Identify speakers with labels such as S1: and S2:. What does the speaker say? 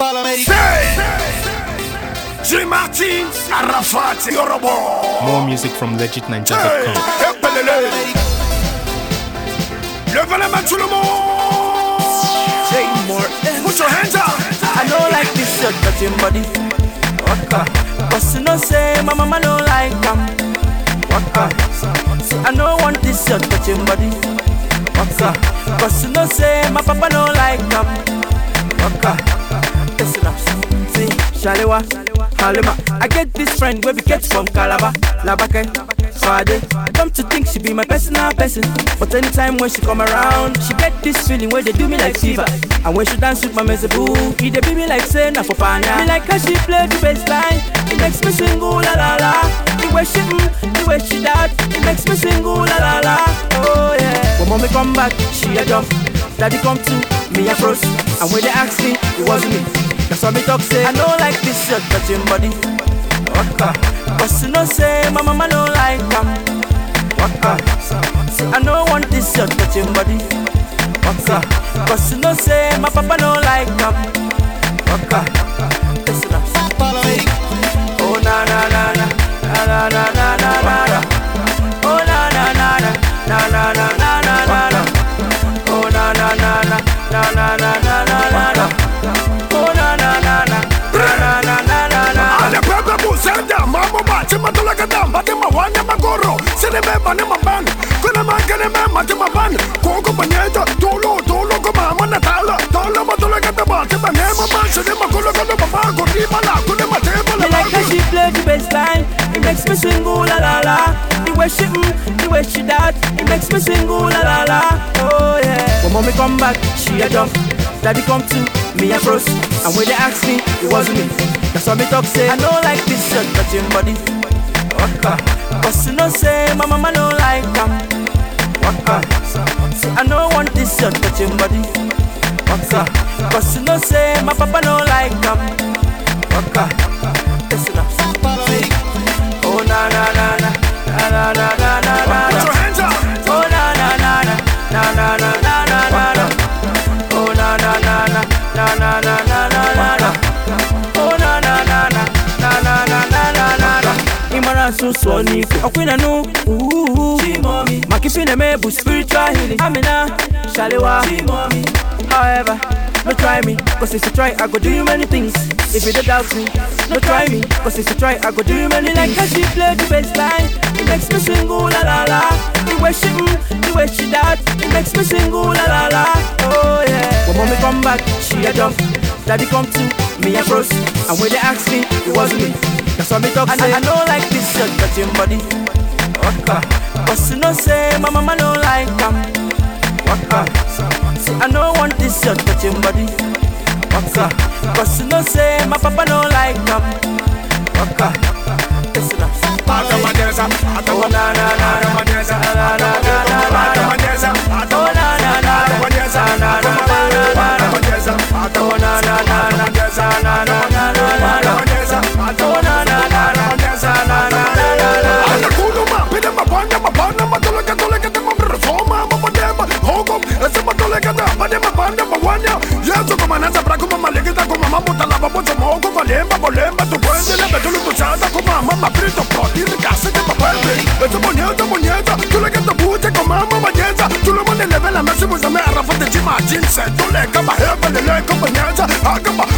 S1: Say, J. Martin, Arafat, Yorobo.
S2: More music from
S1: Hey,
S2: legitninja.com.
S1: épelele. Levez les mains tout le monde.
S3: Say more.
S1: Put your hands up.
S3: I don't like this your touching body. Waka. Cause you know say my mama don't like them. Waka. See I don't want this your touching body. Waka. Cause you know say my papa don't like them. Waka. Listen up. See, Shalewa, Halima. I get this friend where we get from Calabar, Labake, Swade. Come to think she be my personal person. But anytime when she come around, she get this feeling where they do me like fever. And when she dance with my mezebu, he they be me like say na for pana. Me like how she play the bass line. It makes me sing ooh la la la. The way she mm, the way she that, it makes me sing ooh la la la. Oh yeah. When mommy come back, she a jump. Daddy come to me a froze. And when they ask me, it wasn't me. That's why me talk say I don't like this your touching body. Waka. Cause you know say my mama don't like them. Waka. See I don't want this your touching body. Waka. Cause you know say my papa don't like them. Waka. Listen up. Oh na na na na na na na na na na na. Oh na na na na na na na na na na na. Oh na na na na na na na na na na na. Oh na na na na na na na na na na.
S1: Ale pepe busenda, mambo bache matula kadam, bate mawanya magoro, sene me bane maban, kuna mangene me mate maban, koko banyeta, tolo tolo ko mama natala, tolo matula kadam, bate bane maban, sene makolo kolo baba, koti bala, kune mate bala.
S3: Me like how she play the bass line. It makes me sing ooh la la la. The way she mm, the way she that, it makes me sing ooh la la la. Oh yeah. When mommy come back, she a jump. Daddy come to me a froze. And when they ask me, it wasn't me. That's why me talk say I don't like this shirt touching body. Waka. Cause you know say my mama don't like them. Waka. See I don't want this shirt touching body. Waka. Cause you know say my papa don't like them. Waka. Listen up. Oh na na na na na na na na na na
S1: Put
S3: na.
S1: your hands up.
S3: Oh na na na na na na na na na na na. Oh na na na na na na na na na na na. Oh na na na na na na na na na na na. Imara susu onifu Okwina nu Ooh Chimomi Makifine mebu spiritual healing Amina Shalewa Chimomi However no try me, cause if you try, I go do you many things. If you don't doubt me, no try me, cause if you try, I go do you many like how she play the bass line. It makes me sing ooh la la la. The way she mm, the way she that, it makes me sing ooh la la la. Oh yeah. When mommy come back, she a jump. Daddy come to me a froze. And when they ask me, it wasn't me. That's why me talk say I, I don't like this shirt touching body. Waka. Cause you know say my mama don't like them. Waka. See, I don't want this shirt touching body. Waka. Cause you know say my papa don't like them. Waka. Listen up.
S1: Atamadeza,
S3: Oh
S1: atamadeza,
S3: na na na na
S1: atamadeza,
S3: na na na na na na.
S1: atamadeza,
S3: Oh na na na na
S1: atamadeza,
S3: na na na na na na.
S1: atamadeza,
S3: Oh na na na na
S1: atamadeza,
S3: na na na na na na.
S1: atamadeza,
S3: Oh na na na na
S1: atamadeza,
S3: na na na na na.
S1: Anakuluma, pide mabanda, mabanda, matuleka, tuleka, tema, mrefoma, mabadema, hogo, ese matuleka, da, bade, mabanda, mawanya. Yesu kama nasa braku, mama legita, kuma mambo, talaba, bozo, mogo, valemba, bolemba, tu puende, lebe, tulu, tusada, kuma mama, frito, protiri, kasi, te papende. Ese bonyeza, bonyeza, tuleka, te buje, kuma mama, banyeza. Tulu, mone, leve, la mesi, muzame, arafate, chima, jinse, tuleka, maheba, leleka, banyeza, akaba,